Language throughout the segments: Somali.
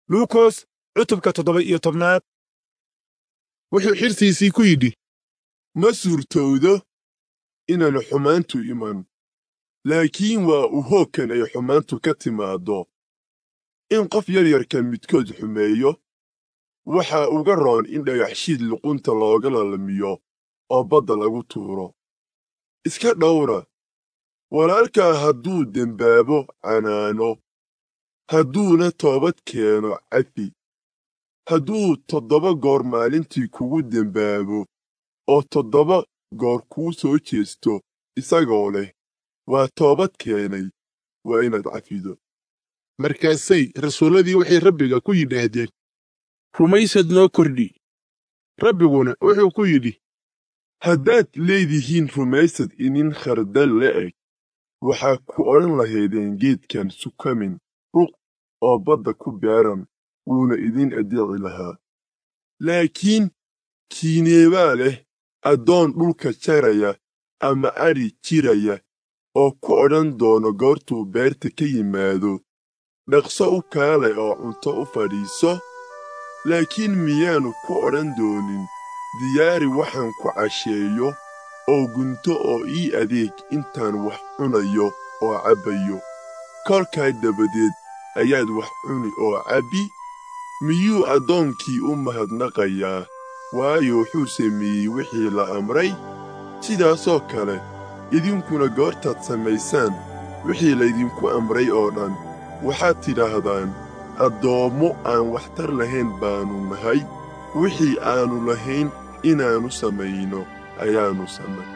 luukos cutubka toddoba iyo tobnaad wuxuu xirtiisii ku yidhi ma suurtowdo inaanu xumaantu iman laakiin waa u hoogkan ay xumaantu ka timaaddo in qof yaryarka midkood xumeeyo waxaa uga roon in dhagaxshiid luqunta looga lalamiyo oo badda lagu tuuro iska dhowra walaalkaa hadduu dembaabo canaano hadduuna toobad keeno cafi hadduu toddoba goor maalintii kugu dembaabo oo toddoba goor kuu soo jeesto isagoo leh waa toobad keenay waa inaad cafido markaasay rasuulladii waxay rabbiga ku yidhaahdeen rumaysad noo kordhi rabbiguna wuxuu ku yidhi haddaad leedihiin rumaysad inin khardal la'eg waxaa ku odhan lahaydeen geedkan sukamin ruq oo badda ku beeran wuuna idin addeeci lahaa laakiin kiineebaa leh addoon dhulka jaraya ama adhi jiraya oo ku odhan doono goortuu beerta ka yimaado dhaqso u kaale oo cunto u fadhiiso laakiin miyaanu ku odhan doonin diyaari waxaan ku casheeyo oo gunto oo ii adeeg intaan wax cunayo oo cabbayo kolkaa dabadeed ayaad wax cuni oo cabbi miyuu addoonkii u mahadnaqayaa waayo wuxuu sameeyey wixii la amray sidaasoo kale idinkuna goortaad samaysaan wixii laydinku amray oo dhan waxaad tidhaahdaan addoommo aan waxtar lahayn baannu nahay wixii aannu lahayn inaannu samayno ayaannu samay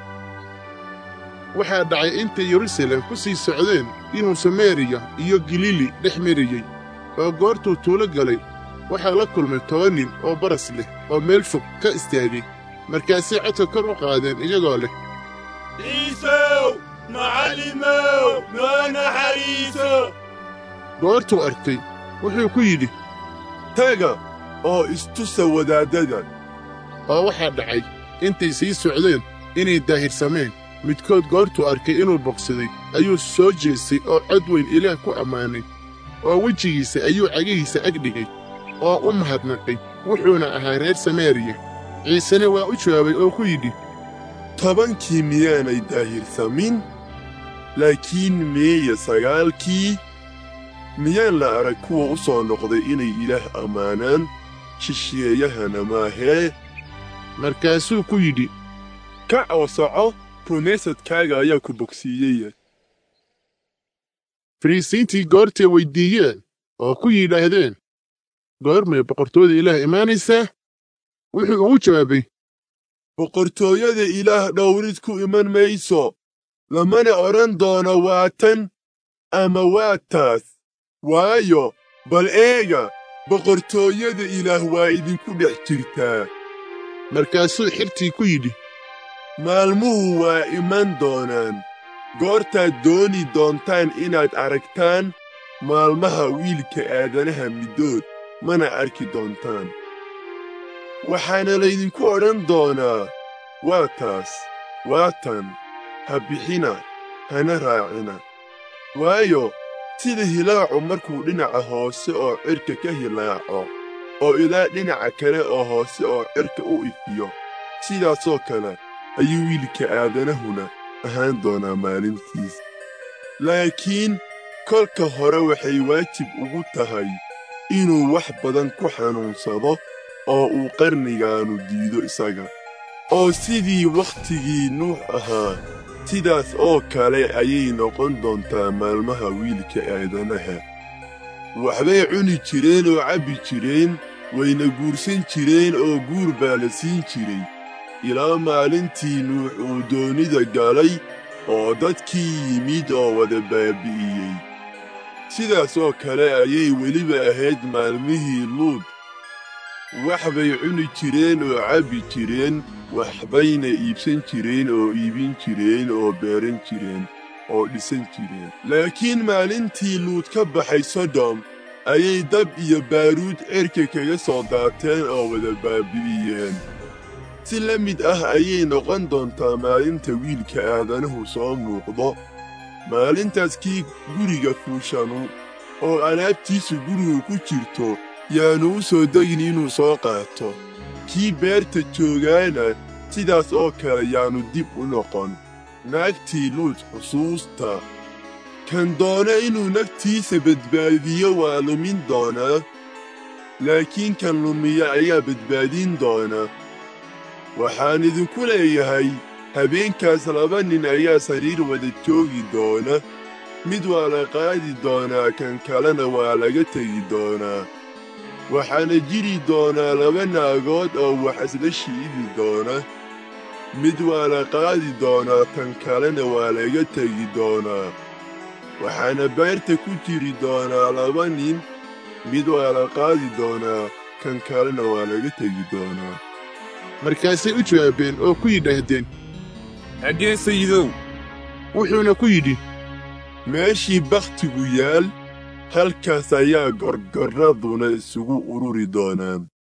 waxaa dhacay intay yerusalem ku sii socdeen inuu samariya iyo galiili dhex marayey oo goortuu tuulo galay waxaa la kulmay toban nin oo baras leh oo meel fog ka istaagay markaasay codka kor u qaadeen iyagoo leh ciisow macallimow noo naxariiso goortuu arkay wuxuu ku yidhi taga oo istusa wadaaddada oo waxaa dhacay intay sii socdeen inay daahirsameen midkood goortuu arkay inuu bogsaday ayuu soo jeestay oo cod weyn ilaah ku ammaanay oo wejigiisa ayuu cagihiisa ag dhigay oo u mahadnaqay wuxuuna ahaa reer samaariya ciisena waa u jawaabay oo ku yidhi tobankii miyaanay daahirsamin laakiin meeye sagaalkii miyaan la arag kuwa u soo noqday inay ilaah ammaanaan shisheeyahana maahee markaasuu ku yidhi kac oo soco rumaysadkaaga ayaa ku bogsiiyey fariisiintii goortay weyddiiyeen oo ku yidhaahdeen goormay boqortooyada ilaah imaanaysaa wuxuu ugu jawaabay boqortooyada ilaah dhowrid ku iman mayso lamana odhan doono waa tan ama waa taas waayo bal eega boqortooyada ilaah waa idinku dhex jirtaa markaasuu xirtii ku yidhi maalmuhu waa iman doonaan goortaad dooni doontaan inaad aragtaan maalmaha wiilka aadanaha middood mana arki doontaan waxaana laydinku odhan doonaa waa taas waa tan ha bixina hana raacina waayo sida hilaacu markuu dhinaca hoose oo cirka ka hilaaco oo ilaa dhinaca kale oo hoose oo cirka u ifiyo sidaasoo kale ayuu wiilka aadanahuna ahaan doonaa maalintiis laakiin kolka hore waxay waajib ugu tahay inuu wax badan ku xanuunsado oo uu qarnigaannu diido isaga oo sidii wakhtigii nuux ahaa sidaas oo kale ayay noqon doontaa maalmaha wiilka aadanaha waxbay cuni jireen oo cabbi jireen wayna guursan jireen oo guur baa la siin jiray ilaa maalintii nuux uu doonida galay oo dadkii yimid oo wada baabi'iyey sidaas oo kale ayay weliba ahayd maalmihii luud wax bay cuni jireen oo cabbi jireen waxbayna iibsan jireen oo iibin jireen oo beeran jireen oo dhisan jireen laakiin maalintii luud ka baxay sodom ayay dab iyo baaruud cerka kaga soo daateen oo wada baabi'iyeen si la mid ah ayay noqon doontaa maalinta wiilka aadanuhu soo muuqdo maalintaas kii guriga fuushanu oo alaabtiisu guriga ku jirto yaanu u soo degin inuu soo qaato kii beerta joogaana sidaas oo kale yaanu dib u noqon naagtii luud xusuusta kan doona inuu naftiisa badbaadiyo waa lumin doonaa laakiin kan lumiya ayaa badbaadin doona waxaan idinku leeyahay habeenkaas laba nin ayaa sariir wada joogi doona mid waa la qaadi doonaa kan kalena waa laga tegi doonaa waxaana jiri doonaa laba naagood oo wax isla shiidi doona mid waa la qaadi doonaa kan kalena waa laga tegi doonaa waxaana beerta ku jiri doonaa laba nin mid waa la qaadi doonaa kan kalena waa laga tegi doonaa markaasay u jawaabeen oo ku yidhaahdeen xaggee sayidow wuxuuna ku yidhi meeshii bakhtigu yaal halkaas ayaa gorgorraduna isugu ururi doonaan